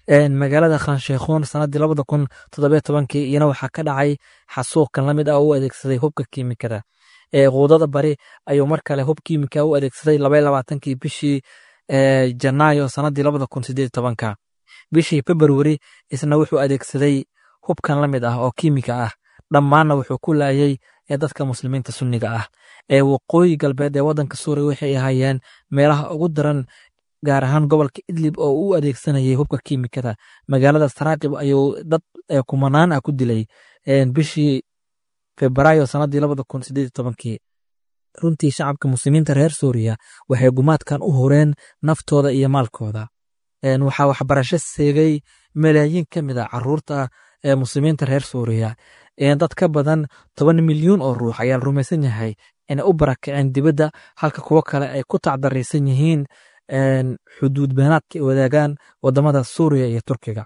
magaalada khansheekhuun sanadii labada kun toddobiyo tobankii iyana waxaa ka dhacay xasuuqkan lamid ah oo u adeegsaday hubka kiimikada quudada bari ayuu mar kale hub kiimika u adeegsaday labay labaatankii bishii janaayo sanadii labada kun sideed tobanka bishii februari isna wuxuu adeegsaday hubkan la mid ah oo kiimika ah dhammaanna wuxuu ku laayay ee dadka muslimiinta sunniga ah ee waqooyi galbeed ee waddanka suuriya waxay ahaayeen meelaha ugu daran gaar ahaan gobolka idlib oo u adeegsanayay hubka kiimikada magaalada saraaqib ayuu dad kumanaan ah ku dilay bishii febraayo sanadii labada kun sideed tobankii runtii shacabka muslimiinta reer suuriya waxay gumaadkan u horeen naftooda iyo maalkooda waxaa waxbarasho seegay malaayiin ka mid a caruurta ee muslimiinta reer suuriya dad ka badan toban milyuun oo ruux ayaa la rumaysan yahay inay u barakaceen dibadda halka kuwo kale ay ku tacdaraysan yihiin xuduud beenaadka ay wadaagaan wadamada suuriya iyo turkiga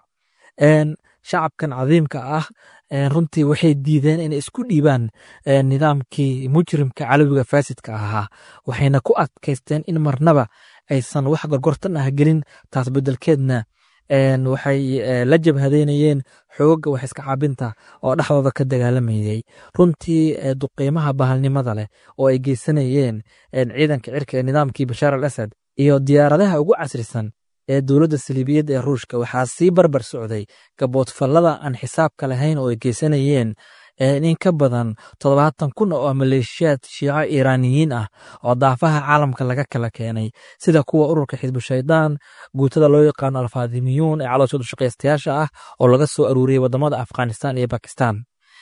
shacabkan cadiimka ah runtii waxay diideen inay isku dhiibaan nidaamkii mujrimka calowiga faasidka ahaa waxayna ku adkaysteen in marnaba aysan wax gorgortan ah gelin taas bedelkeedna waxay la jabhadeynayeen xooga wax iska caabinta oo dhexdooda ka dagaalamayay runtii duqiimaha bahalnimada leh oo ay geysanayeen ciidanka cirka ee nidaamkii bashaar al asad iyo diyaaradaha ugu casrisan ee dowladda saliibiyadda ee ruushka waxaa sii barbar socday gaboodfallada aan xisaabka lahayn oo ay geysanayeen in ka badan toddobaatan kun oo maleeshiyaad shiico iiraaniyiin ah oo daafaha caalamka laga kala keenay sida kuwa ururka xisbu shaydaan guutada loo yaqaano alfaadimiyuun ee calooshooda shaqaystayaasha ah oo laga soo aruuriyey wadamada afghanistan iyo bakistan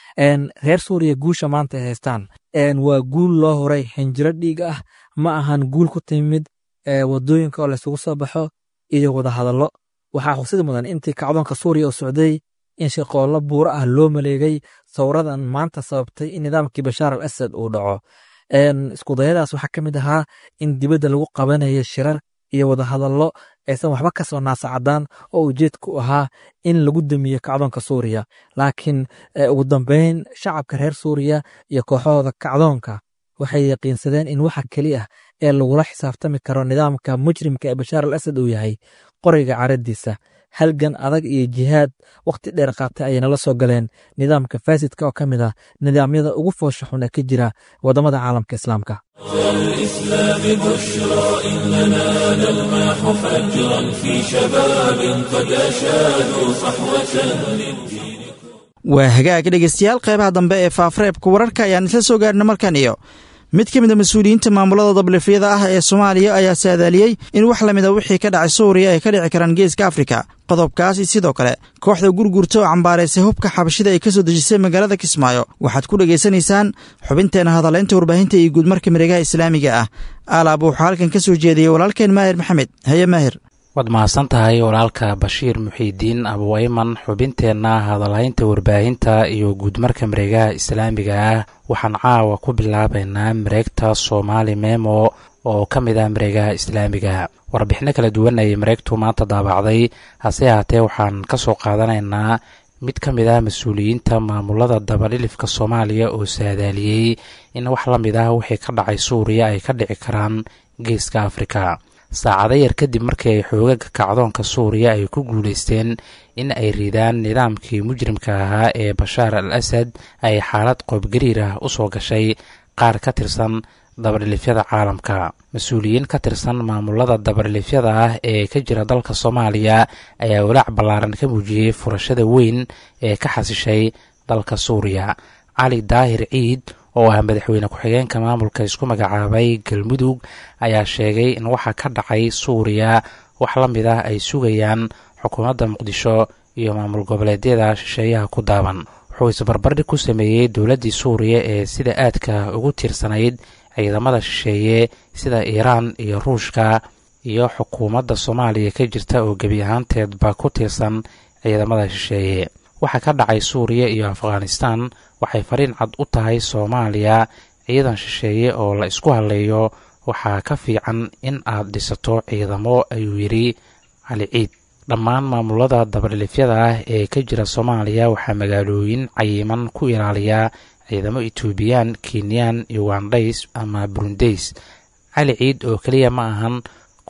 reer suuriya guusha maanta ay haystaan waa guul loo horay xinjiro dhiig ah ma ahan guul ku timid wadooyinka oo laysugu soo baxo iyo wadahadallo waxaa xusid mudan intii kacdoonka suuriya oo socday in shaqoollo buuro ah loo maleegay sawradan maanta sababtay in nidaamkii bashaar al asad uu dhaco iskudayadaas waxaa ka mid ahaa in dibadda lagu qabanayo shirar iyo wadahadallo aysan waxba ka soo naasacadaan oo ujeedku ahaa in lagu damiyo kacdoonka suuriya laakiin ugu dambeyn shacabka reer suuriya iyo kooxahooda kacdoonka waxay yaqiinsadeen in waxa keli ah ee lagula xisaabtami karo nidaamka mujrimka ee bashaar al asad uu yahay qoriga caradiisa halgan adag iyo jihaad wakhti dheer qaatay ayayna la soo galeen nidaamka faasidka oo ka mid ah nidaamyada ugu foosha xun ee ka jira waddamada caalamka islaamka الإسلام بشرى إننا نلمح فجرا في شباب قد أشادوا صحوة للدين waa hagaag dhegeystayaal qeybaha dambe ee faafreebka wararka ayaan isla soo gaarna markan iyo mid ka mid a mas-uuliyiinta maamulada dablifyada ah ee soomaaliya ayaa saadaaliyey in wax lamid a wixii ka dhacay suuriya ay ka dhici karaan geeska afrika qodobkaasi sidoo kale kooxda gurgurta oo cambaaraysay hubka xabashida ay ka soo dejisay magaalada kismaayo waxaad ku dhegaysanaysaan xubinteena hadalaynta warbaahinta iyo guudmarka miregaha islaamiga ah alaab wuxuu halkan ka soo jeediyey walaalkeen maahir maxamed haye maahir waad mahadsan tahay walaalka bashiir muxiidiin abuayman xubinteenna hadalhaynta warbaahinta iyo guudmarka mareegaha islaamiga ah waxaan caawa ku bilaabaynaa mareegta soomaali memo oo ka mid ah mareegaha islaamiga warbixino kala duwan ayay mareegtu maanta daabacday hase ahaatee waxaan ka soo qaadanaynaa mid ka mid ah mas-uuliyiinta maamulada dabadhilifka soomaaliya oo saadaaliyey in wax la mid ah wixii ka dhacay suuriya ay ka dhici karaan geeska afrika saacado yar kadib markii ay xoogaga kacdoonka suuriya ay ku guulaysteen in ay ridaan nidaamkii mujrimka ahaa ee bashaar al asad ay xaalad qoobgariir ah u soo gashay qaar ka tirsan dabadhilifyada caalamka mas-uuliyiin ka tirsan maamulada dabadhilifyada ah ee ka jira dalka soomaaliya ayaa walaac ballaaran ka muujiyey furashada weyn ee ka xasishay dalka suuriya cali daahir ciid oo ah madaxweyne ku-xigeenka maamulka isku magacaabay galmudug ayaa sheegay in waxa ka dhacay suuriya wax la mid ah ay sugayaan xukuumadda muqdisho iyo maamul goboleedyada shisheeyaha ku daaban wuxuu isbarbardhig ku sameeyey dowladdii suuriya ee sida aadka ugu tiirsanayd ciidamada shisheeye sida iiraan iyo ruushka iyo xukuumadda soomaaliya ka jirta oo gebi ahaanteedba ku tiirsan ciidamada shisheeye waxa ka dhacay suuriya iyo afghanistan waxay fariin cad u tahay soomaaliya ciidan shisheeye oo la isku hadleeyo waxaa ka fiican in aad dhisato ciidamo ayuu yidhi cali ciid dhammaan maamulada dabadhilifyada ah ee ka jira soomaaliya waxaa magaalooyin cayiman ku ilaaliya ciidamo etoobiyaan kenyaan ugandhays ama burundays cali ciid oo keliya ma ahan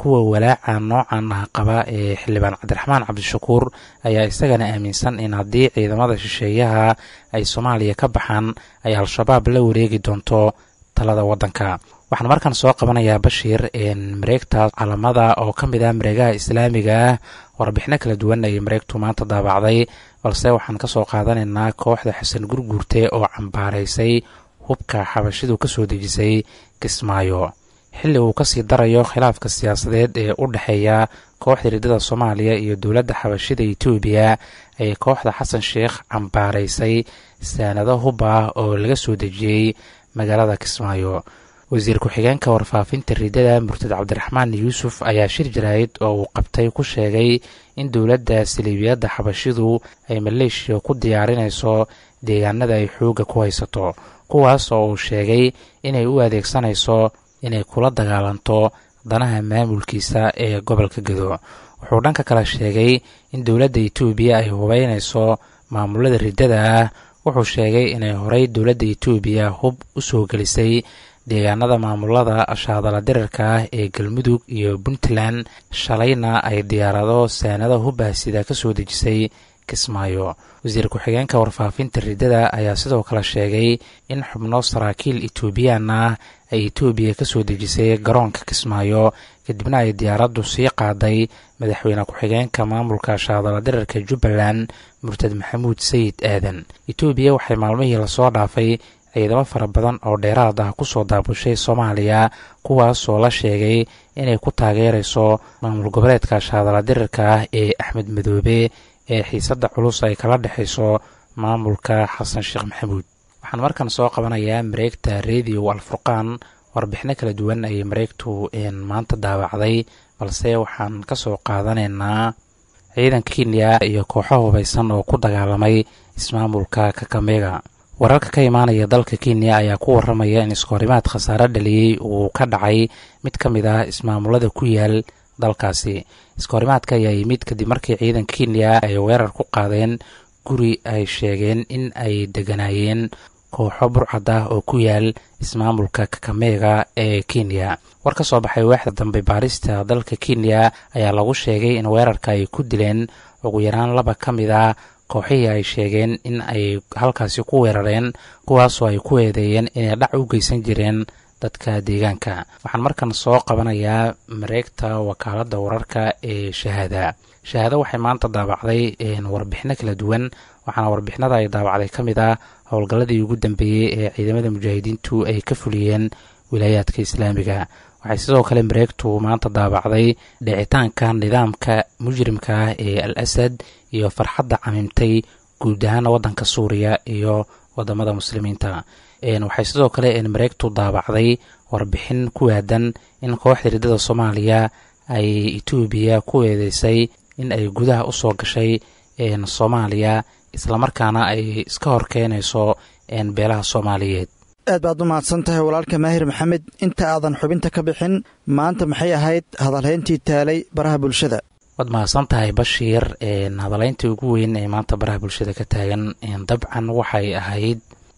kuwa walaaca noocan ah qaba ee xildhibaan cabdiraxmaan cabdishakuur ayaa isagana aaminsan in haddii ciidamada shisheeyaha ay soomaaliya ka baxaan ay al-shabaab la wareegi doonto talada waddanka waxaan markan soo qabanayaa bashiir mareegta calamada oo ka mid ah mareegaha islaamiga ah warbixino kala duwan ayay mareegtu maanta daabacday balse waxaan ka soo qaadanaynaa kooxda xasan gurguurte oo cambaaraysay hubka xabashidu ka soo dejisay kismaayo xilli uu kasii darayo khilaafka siyaasadeed ee u dhexeeya kooxda riddada soomaaliya iyo dowladda xabashida etoobiya ayay kooxda xasan sheikh cambaaraysay saanado hub ah oo laga soo dejiyey magaalada kismaayo wasiir ku-xigeenka warfaafinta riddada murtad cabdiraxmaan yuusuf ayaa shir jaraa'id oo uu qabtay ku sheegay in dowladda saliibiyadda xabashidu ay maleeshiya ku diyaarinayso deegaanada ay xoogga ku haysato kuwaas oo uu sheegay inay u adeegsanayso inay kula dagaalanto danaha maamulkiisa ee gobolka gedo wuxuu dhanka kale sheegay in dowladda etoobiya ay hubeynayso maamulada riddada ah wuxuu sheegay inay horey dowladda etoobiya hub u soo gelisay deegaanada maamulada shaadala dirirka ah ee galmudug iyo puntland shalayna ay diyaarado saanado hubbaasida ka soo dejisay kismaayo wasiir ku-xigeenka warfaafinta riddada ayaa sidoo kale sheegay in xubno saraakiil etoobiyaan ah ay etoobiya ka soo dejisay garoonka kismaayo kadibna ay diyaaraddu sii qaaday madaxweyne ku-xigeenka maamulka shaadala dirirka jubbaland murtad maxamuud sayid aadan etoobiya waxay maalmihii lasoo dhaafay ciidamo fara badan oo dheeraad ah kusoo daabushay soomaaliya kuwaasoo la sheegay inay ku taageerayso maamul goboleedka shaadala dirirka ah ee axmed madoobe ee xiisadda culus ay kala dhexayso maamulka xasan sheekh maxamuud waxaan markan soo qabanayaa mareegta radio alfurqaan warbixino kala duwan ayay mareegtu maanta daawacday balse waxaan ka soo qaadanaynaa ciidanka kenya iyo kooxo hubaysan oo ku dagaalamay ismaamulka kakamega wararka ka imaanaya dalka kenya ayaa ku waramaya in iskoorimaad khasaare dhaliyey uu ka dhacay mid ka mid ah ismaamulada ku yaal dalkaasi iskoorimaadka ayaa yimid kadib markii ciidanka kenya ay weerar ku qaadeen guri ay sheegeen in ay deganaayeen kooxo burcad ah oo ku yaal ismaamulka kakamega ee kenya war ka soo baxay waaxda dambe baarista dalka kenya ayaa lagu sheegay in weerarka ay ku dileen ugu yaraan laba ka mid a kooxihii ay sheegeen in ay halkaasi ku weerareen kuwaasoo ay ku eedeeyeen inay dhac u geysan jireen dadka deegaanka waxaan markan soo qabanayaa mareegta wakaaladda wararka ee shahaada shahaado waxay maanta daabacday warbixino kala duwan waxaana warbixinada ay daabacday ka mid ah howlgalladii ugu dambeeyey ee ciidamada mujaahidiintu ay ka fuliyeen wilaayaadka islaamiga waxay sidoo kale mareegtu maanta daabacday dhicitaanka nidaamka mujrimka ah ee al asad iyo farxadda camimtay guud ahaan waddanka suuriya iyo wadamada muslimiinta waxay sidoo kale mareegtu daabacday warbixin ku aadan in kooxda riddada soomaaliya ay etoobiya ku eedeysay in ay gudaha u soo gashay soomaaliya islamarkaana ay iska hor keenayso beelaha soomaaliyeed aad baad u mahadsan tahay walaalka maahir maxamed inta aadan xubinta ka bixin maanta maxay ahayd hadalhayntii taalay baraha bulshada waad mahadsan tahay bashiir hadalayntii ugu weyn ee maanta baraha bulshada ka taagan dabcan waxay ahayd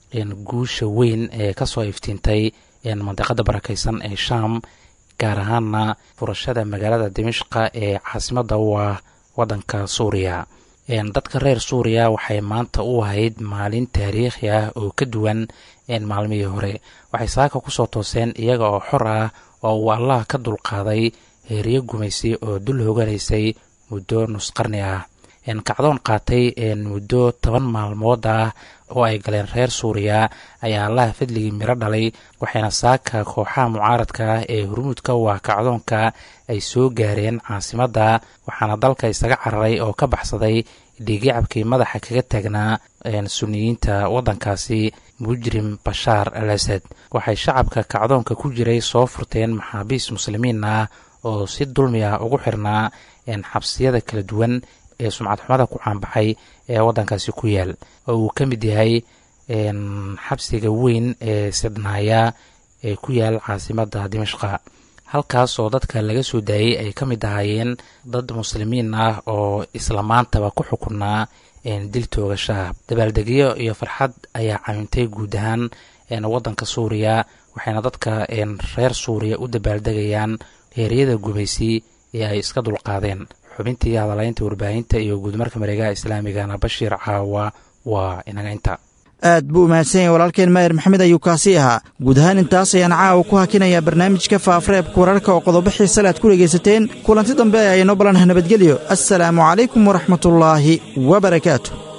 guusha weyn ee kasoo iftiintay mandiqada barakeysan ee sham gaar ahaana furashada magaalada dimishqa ee caasimada u ah wadanka suuriya dadka reer suuriya waxay maanta u ahayd maalin taariikhi ah oo ka duwan maalmihii hore waxay saaka kusoo tooseen iyaga oo xor ah oo uu allah ka dulqaaday heeriyo gumaysi oo dul hoganaysay muddo nusqarni ah kacdoon qaatay muddo toban maalmood ah oo ay galeen reer suuriya ayaa allaha fadligii miro dhalay waxayna saaka kooxaha mucaaradka ah ee hurmuudka u ah kacdoonka ay soo gaareen caasimadda waxaana dalka isaga cararay oo ka baxsaday dhiigyacabkii madaxa kaga taagnaa suniyiinta waddankaasi mujrim bashaar al asad waxay shacabka kacdoonka ku jiray soo furteen maxaabiis muslimiin ah oo si dulmi ah ugu xirnaa xabsiyada kala duwan ee sumcad xumada ku caanbaxay ee waddankaasi ku yaal oo uu ka mid yahay xabsiga weyn ee sidnaaya ee ku yaal caasimadda dimashqa halkaas oo dadka laga soo daayey ay ka mid ahaayeen dad muslimiin ah oo isla maantaba ku xukunaa dil toogashaah dabaaldegyo iyo farxad ayaa camintay guud ahaan waddanka suuriya waxayna dadka reer suuriya u dabaaldegayaan heeryada gumaysi ee ay iska dulqaadeen xubintii hadalaynta warbaahinta iyo guudmarka mareegaha islaamigana bashiir caawa waa inaga inta aad buu u mahadsan yahay walaalkeen maahir maxamed ayuu kaasi ahaa guud ahaan intaas ayaan caawa ku hakinayaa barnaamijka faafareebka wararka oo qodobo xiisale aad ku dhegaysateen kulanti dambe ayaynoo ballanah nabadgelyo assalaamu calaykum waraxmatullaahi wa barakaatu